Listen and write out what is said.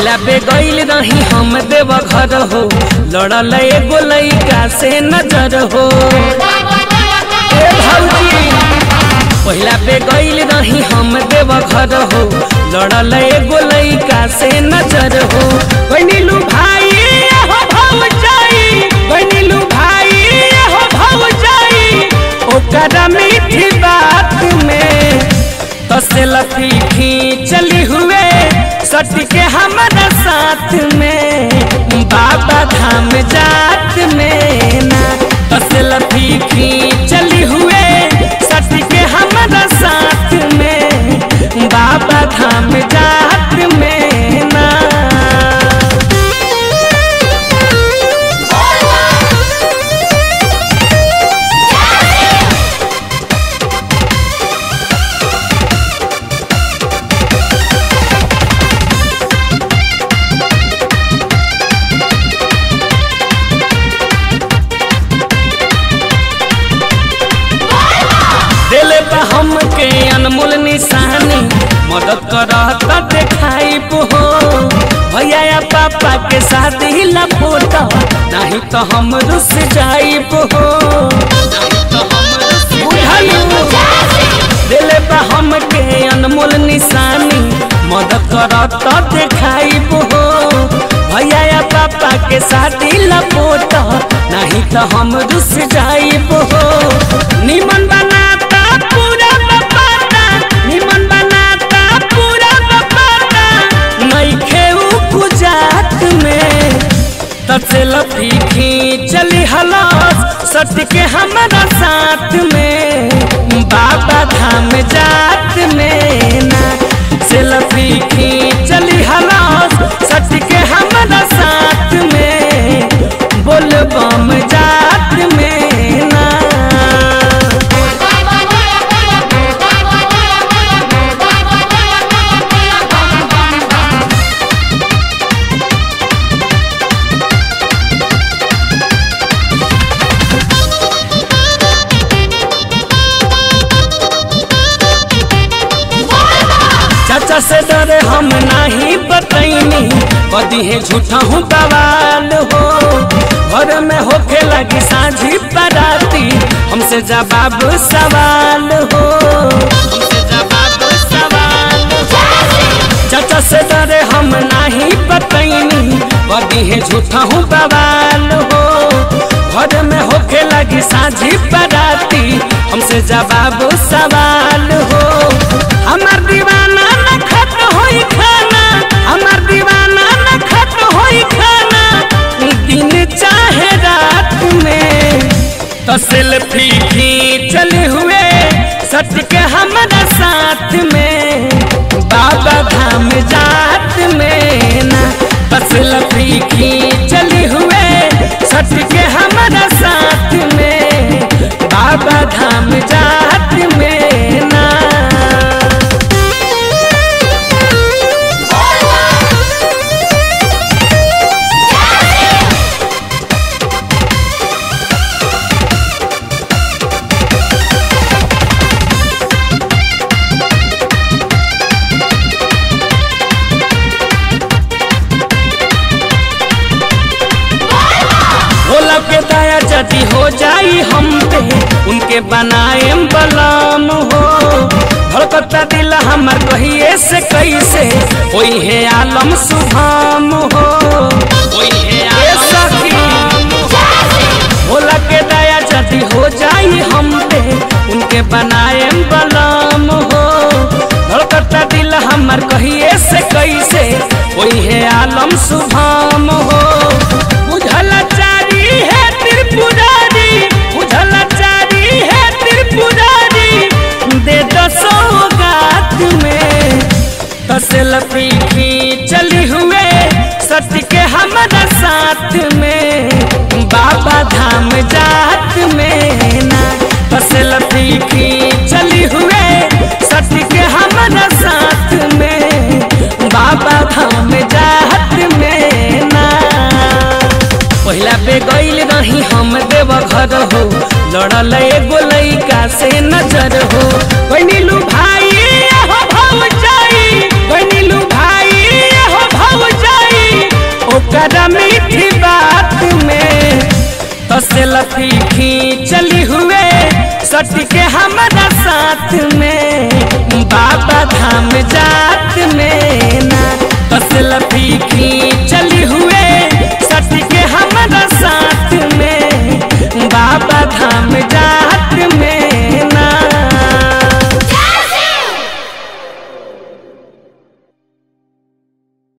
पहिला बे गईल रही हम देव घर हो लड़ल एगो लइका से नजर हो ए भौजी पहिला बे गईल रही हम देव घर हो लड़ल एगो लइका से नजर हो बनिलू भाई हो भौजाई बनिलू भाई हो भौजाई ओकर मीठी बात में तसे लफी खींचली हुए सट के हमारा साथ में बाबा धाम जात में ना तसे लफी खींचली हुए सट के हमारा साथ में बाबा धाम जात में ना दिल पे हमके अनमोल निशानी मदद करता देखाई हो भैया या पापा के साथ ही लपोटा नहीं तो हम रुस जाई हो दिल पे हमके अनमोल निशानी मदद करता देखाई हो भैया या पापा के साथ ही लपोटा नहीं तो हम रुस जाई हो निमन बनाता पूरा बपाता निमन बनाता पूरा बपाता नहीं खेऊ गुजात में तसे लफी खींचली हलास सट के हमारा साथ में बाबा धाम जात में ना से लफी खींचली हलास सट के हमारा साथ में बोल बम जात में ना चाचा से डरे हम नहीं बतैनी कदी है झूठा हूँ बवाल हो घर में होके लगी साझी बराती हमसे जवाब सवाल हो हमसे जवाब सवाल चाचा से डरे हम नहीं बतैनी कदी है झूठा हूँ बवाल हो घर में होके लगी साझी बराती हमसे जवाब सवाल हो हमार दीवाना न खत होई खाना हमार दीवाना न खत होई खाना दिन चाहे रात में तो सेल्फी खींचले हुए सट के हमारा साथ में बाबा धाम जात में ना तो सेल्फी खींचले हुए सट के हमारा साथ में बाबा धाम जात में ना भोला के दया जदी हो जाई हम पे उनके बनाए बलाम हो धड़कता दिल हमर कहिए से कैसे कोई है आलम सुभाम हो कोई है आलम सुभाम हो। भोला के दया जदी हो जाई हम पे उनके बनाए बलाम हो धड़कता दिल हमर कहिए से कैसे कोई है आलम सुभाम हो बुझल चारी है त्रिपुरारी बुझल चारी है त्रिपुरारी दे दसो गात में दस लपी चली हुए सट के हमारा साथ में बाबा धाम जात में ना दस लपी चली हुए सट के हमारा साथ में बाबा धाम जात में ना पहिला बे गईल रही हम देव घर हो लड़ल एगो लइका से नजर हो बनिलू भाई हो भौजाई बनिलू भाई हो भौजाई सेल्फी खींचली हुए सट के हमारा साथ में बाबा धाम जा